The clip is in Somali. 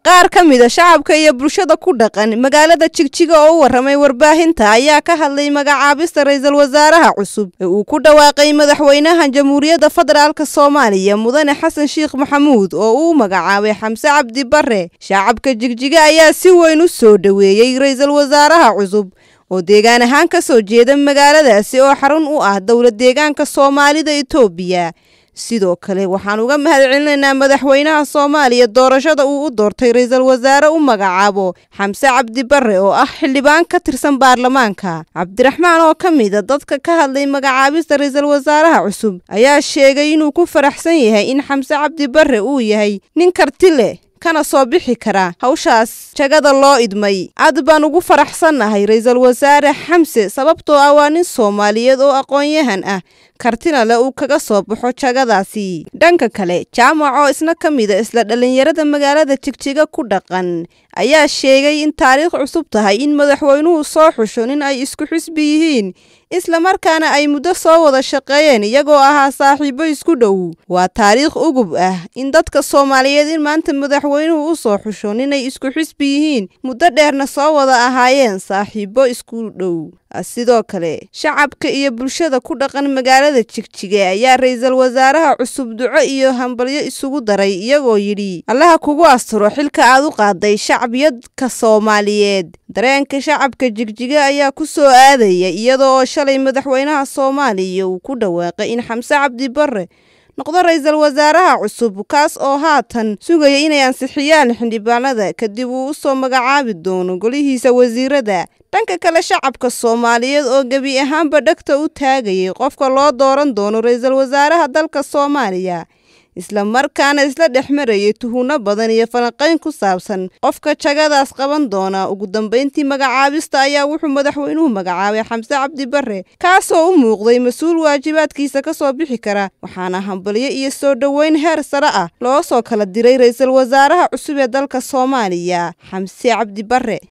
qaar ka mida shacabka iyo bulshada ku dhaqan magaalada jigjiga oo u warramay warbaahinta ayaa ka hadlay magacaabista ra-iisul wasaaraha cusub ee uu ku dhawaaqay madaxweynaha jamhuuriyadda federaalk soomaaliya mudane xasan sheekh maxamuud oo uu magacaabay xamse cabdi bare shacabka jigjiga ayaa si weyn u soo dhoweeyey ra-iisul wasaaraha cusub oo deegaan ahaan ka soo jeeda magaaladaasi oo xarun u ah dowlad deegaanka soomaalida etoobiya sidoo kale waxaan uga mahad celinaynaa madaxweynaha soomaaliya doorashada uu u doortay ra-iisul wasaare u magacaabo xamse cabdi bare oo ah xildhibaan ka tirsan baarlamaanka cabdiraxmaan oo ka mida dadka ka hadlay magacaabista ra-iisul wasaaraha cusub ayaa sheegay inuu ku faraxsan yahay in xamse cabdi bare uu yahay nin karti leh kana soo bixi kara hawshaas jagada loo idmay aad baan ugu faraxsannahay ra-iisul wasaare xamse sababtoo ah waa nin soomaaliyeed oo aqoon-yahan ah kartina le uu kaga soo baxo jagadaasi dhanka kale jaamac oo isna ka mida isla dhallinyarada magaalada jigjiga ku dhaqan ayaa sheegay in taariikh cusub tahay in madaxweynuhu soo xusho nin ay isku xisbi yihiin islamarkaana ay muddo soo wada shaqeeyeen iyagoo ahaa saaxiibo isku dhow waa taariikh ugub ah in dadka soomaaliyeed in maanta madaxweynuhu u soo xusho ninay isku xisbi yihiin muddo dheerna soo wada ahaayeen saaxiibo isku dhow sidoo kale shacabka iyo bulshada ku dhaqan magaalada jigjige ayaa ra-iisul wasaaraha cusub duco iyo hambalyo isugu daray iyagoo yidhi allaha kugu asturo xilka aad u qaaday shacbiyadka soomaaliyeed dareenka shacabka jigjiga ayaa ku soo aadaya iyada oo shalay madaxweynaha soomaaliya uu ku dhawaaqay in xamse cabdi bare noqdo ra-iisul wasaaraha cusub kaas oo haatan sugaya inay ansixiyaan xildhibaanada kadib uu u soo magacaabi doono golihiisa wasiirada dhanka kale shacabka soomaaliyeed oo gebi ahaanba dhegta u taagayay qofka loo dooran doono ra-iisul wasaaraha dalka soomaaliya isla markaana isla dhex marayay tuhunno badan iyo falanqayn ku saabsan qofka jagadaas qaban doona ugu dambayntii magacaabista ayaa wuxuu madaxweynuhu magacaabay xamse cabdi bare kaasoo u muuqday mas-uul waajibaadkiisa ka soo bixi kara waxaana hambalyo iyo soo dhoweyn heer sare ah loo soo kala diray ra-iisul wasaaraha cusub ee dalka soomaaliya xamse cabdi bare